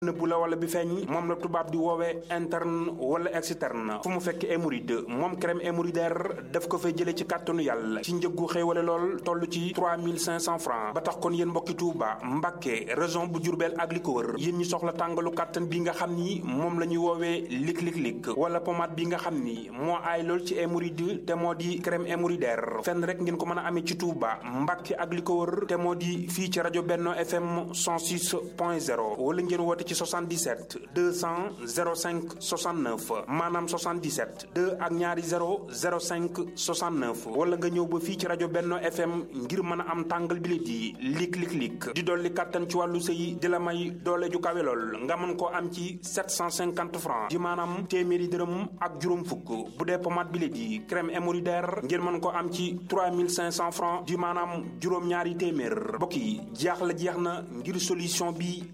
nëbbu la wala bi feeñ moom la tubaab di woowee interne wala externe fu mu fekk hémorroïde moom crème hémorroïdaire daf ko fay jëlee ci kàttanu yàlla ci njëggu xéewale lool toll ci 3500 francs ba tax kon yéen mbokki Touba Mbàkke région bu Jurbel ak li ko wër yéen ñi soxla tàngalu kàttan bi nga xam ni moom la ñuy woowee lik lik lik wala pommade bi nga xam ni moo aay lool ci hémorroïde te moo di crème hémorroïdaire fenn rek ngeen ko mën a amee ci Touba Mbàkke ak li ko wër te moo di fii ci rajo Benno FM 106.0 wala ngeen woote ci 77 200 05 69 maanaam 77 2 ak ñaari 0 05 69 wala nga ñëw ba fii ci rajo Benno FM ngir mën a am tàngal bi di lik lik lik di dolli kàttan ci wàllu sëy di la may doole ju kawe lool nga mën koo am ci 750 francs di maanaam téeméeri dërëm ak juróom fukk bu dee pommade bi di crème hémorroïdaire ngeen mën koo am ci 3500 francs di maanaam juróom-ñaari téeméer mbokk yi jaaxle jeex na ngir solution bi